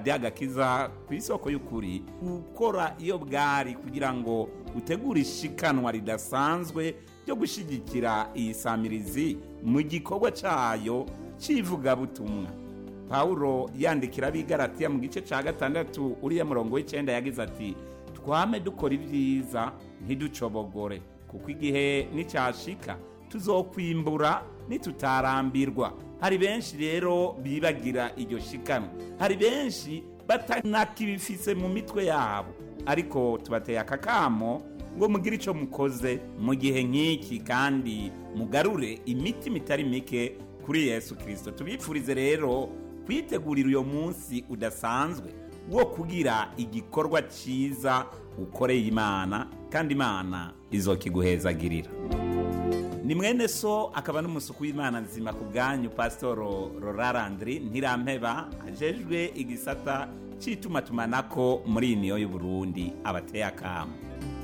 radiyo agakiza ku isoko y'ukuri gukora iyo bwari kugira ngo utegure ishikanwa ridasanzwe ryo gushyigikira iyi samirizi mu gikorwa cyayo cy'ivugabutumwa pawulo yandikira abigaratiya mu gice cya gatandatu uriya murongo w'icyenda yagize ati twame dukora ibyiza ntiducobogore kuko igihe nicyashika tuzokwimbura nitutarambirwa hari benshi rero bibagira iryo shikanwa hari benshi batanakibifise mu mitwe yabo ariko tubateye akakamo ngo mugire icyo mukoze mu gihe nk'iki kandi mugarure imitima itari mike kuri yesu kirisito tubipfurize rero kwitegurira uyo munsi udasanzwe wo kugira igikorwa cyiza ukoreye imana kandi imana izokiguhezagirira ni mwene so akaba n'umusuku w'imana nzima ku bwanyu pasitoro rorarandiri ntirampeba ajejwe igisata cy'itumatumanako muri iyi niyo y'uburundi abateye akamu